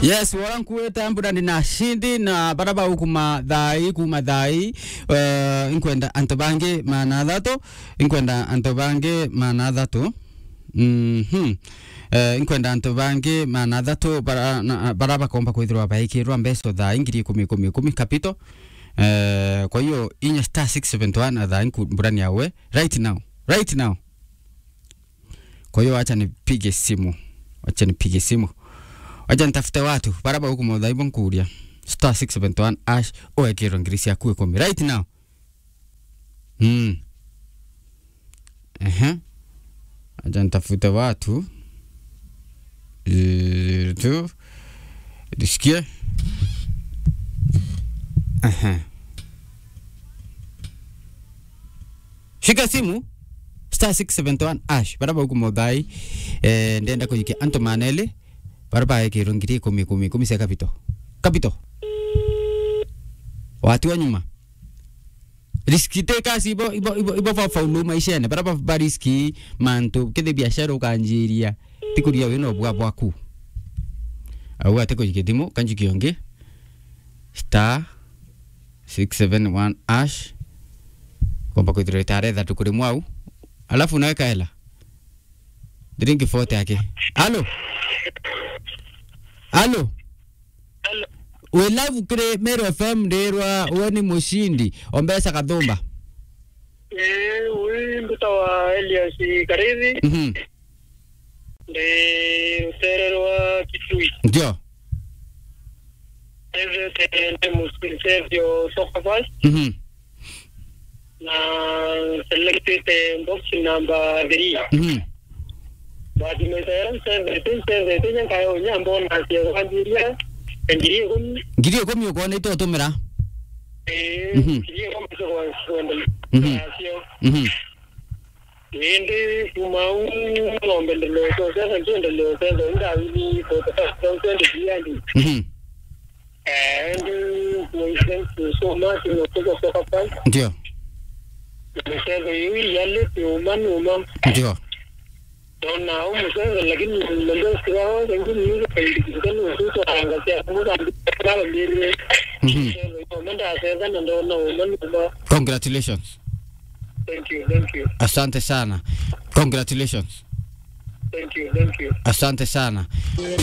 yes warankuweta mbura ndina shindi na baraba ukuma thai kuma thai uh, inkwenda anto bangi mana thatu inkwenda anto bangi mana thatu mhm Uh, inkwenda anto bangi mana thatu bara, na- bara bakomba kwithirwa baikirwa mbeco thaa ingiri ikumi ikumi ikumi kapito uh, kwa hiyo inya star 671 thaa inku mburani yawe right now right now kwa hiyo acha nipige simu acha nipige simu acha nitafute watu baraba huku modhaibu nkuria star 671 ash oekirwo ngiri ciaku ikumi right now mm. Ehe. acha nitafute watu Eh, tu nisikie Ehe. shika simu star 671 ash baraba huku modhai eh, ndenda kuyikia anto manele baraba ekirwo ngiri ikumi ikumi ikumi cia kapito kapito watu wa nyuma riski te kasi ibo ibo ibo ibo fa faulu maishene baraba ba riski mantu kithe biashara ukanjiria tikuria wino bwa bwaku au ate kuyikia thimu kanjiki onge star 671 ash kwamba kwithirwa itaretha tukuri mwau alafu unaweka hela ndiringi fote yake alo alo Hello. we live kire Meru FM ndirwa we ni mushindi ombesa kathumba Eh, huyu mtoto wa Elias Karithi mhm ndi utererwa Kitui ndio eve ndi musilsevyo Sokafas mhm na selected box number 3 mhm bati mesera seventeen seventeen nyankayo nyambo na cia kwanjiria ngiri ikumi ngiri ikumi ukona itotumira eh Mhm. ngiri ikumi cio kwendele Mhm. nacio mhm Hindi kumau ng'ombe ndelezo sasa ndio ndelezo sasa ndawili kwa sababu ndio ndiandi mhm and muisem so much no kuja soka pan ndio msego yui yale uma uma ndio dona au msego lakini ndio sio ndio ni kwa ndio ndio anga sia muda ndio mbili mhm msego menda sasa ndio na uma uma congratulations thank you thank you asante sana congratulations thank you thank you asante sana